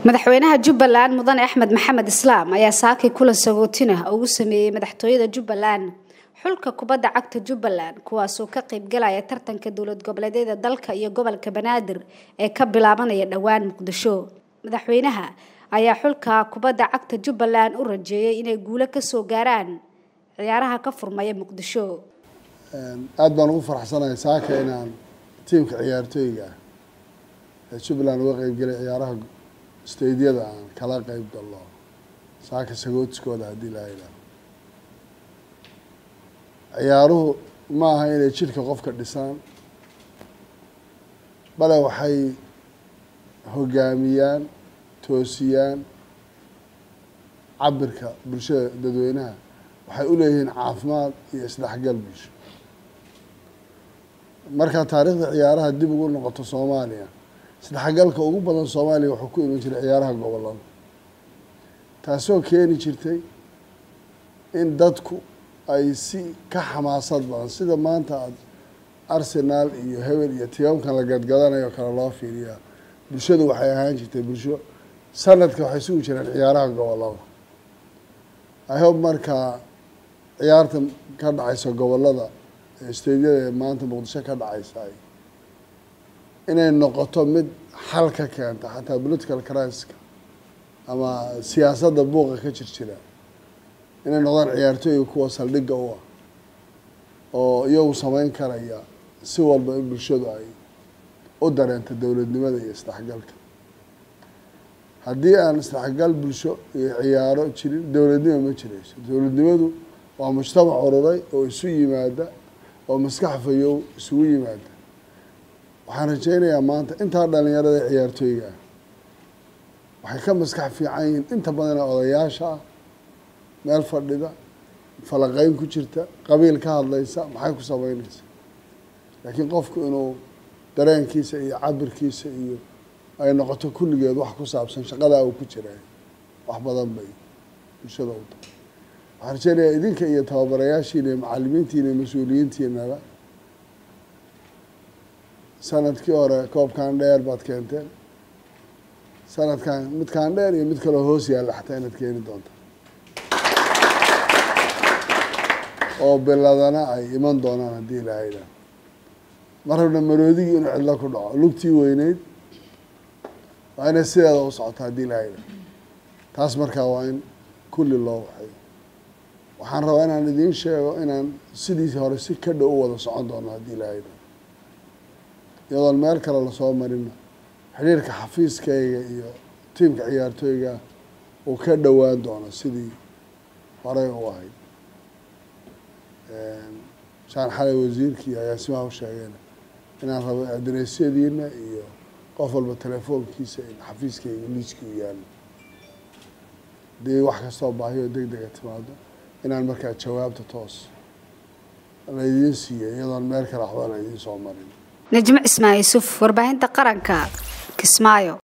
madaxweynaha jubbaland mudane axmed maxamed islaam ayaa saakay kulan sagootina ugu sameeyey madaxtooyada jubbaland xulka kubadda cagta jubbaland kuwaasoo ka qaybgalaya tartanka dowlad goboleedyada dalka iyo gobolka banaadir ee ka bilaabanaya dhowaan muqdisho madaxweynaha ayaa xulka kubadda cagta jubbaland u rajeeyay inay guulo kasoo gaaraan ciyaaraha ka furmaya muqdisho aada baan ugu faraxsanahay saaka inaan tiimka ciyaartooyga ah ee jubbaland uga qeybgelay ciyaaraha stadiyada aan kala qeyb galno saaka sagootiskooda haddii la yidhaaho ciyaaruhu ma aha inay jidhka qofka dhisaan bale waxay hogaamiyaan toosiyaan cabirka bulshada dadweynaha waxay u leeyihiin caafimaad iyo isdhexgal bulsho markaa taariikhda ciyaaraha dib ugu noqoto soomaaliya isdhexgalka ugu badan soomaaliya wuxuu ku iman jiray ciyaaraha gobolada taasoo keeni jirtay in dadku ay si ka xamaasad badan sida maanta aada arsenaal iyo hebel iyo tiyoomkan la gadgadanayo kale loo fiiriyaa bulshadu waxay ahaan jirtay bulsho sanadka waxay sugi jireen ciyaaraha gobolada i hope markaa ciyaarta ka dhacaysa gobolada stadiyada ee maanta muqdisho ka dhacaysa inay noqoto mid xal ka keenta xataa political criska ama siyaasadda buuqa ka jir jira inay noqdaan ciyaartooyga kuwa saldhigga u ah oo iyagu sameyn karaya si walba in bulshadu ay u dareento dowladnimada iyo isdhexgalka haddii aan isdhexgal bulsho iyo ciyaaro jirin dowladnimo ma jirayso dowladnimadu waa mujtamac ururay oo isu yimaada oo maskax fayow isugu yimaada waxaan rajeynayaa maanta intaa dhalinyarada ciyaartooyga ah waxay ka maskax fiican yihiin inta badana odayaasha ah meel fadhida falaqeyn ku jirta qabiil ka hadlaysa maxay ku sameyneysa laakiin qofku inuu dareenkiisa iyo cabirkiisa iyo ay noqoto kulligeed wax ku saabsan shaqadaa uu ku jiray wax badan bay bulshada u tahay waxaan rajeynayaa idinka iyo tababarayaashiina iyo macalimiintiina iyo mas-uuliyiintiinaba sanadkii hore koobkan dheer baad keenteen sanadkan midkaan dheer iyo mid kaloo hoos yaalla xataa inaad keeni doonta oo biladana ay iman doonaan haddii ilaahayda mar rabna maroodigii inuu cidlo ku dhaco lugtii weyneyd waa inay sideeda u socoto haddii ilaahayda taas markaa waa in kulli loo waxay waxaan rabaa inaan idiin sheego inaan sidiisi hore si ka dhow u wada socon doono haddii ilaahayda iyadoon meel kale lasoo marina xidhiirka xafiiskayga iyo tiimka ciyaartooyga uu ka dhowaan doono sidii horey u ahayd shaan xalay wasiirkii ayaa simaa u sheegeen inaan rabo adreesyadiina iyo qof walba telefoonkiisa in xafiiskayga liiski u yaalo hadii wax kastoo baahiyo deg dega timaado inaan markaa jawaabta toos laydiin siiyo iyadoon meel kale waxba laydiin soo marin najmo cismaan yuusuf warbaahinta qaranka kismaayo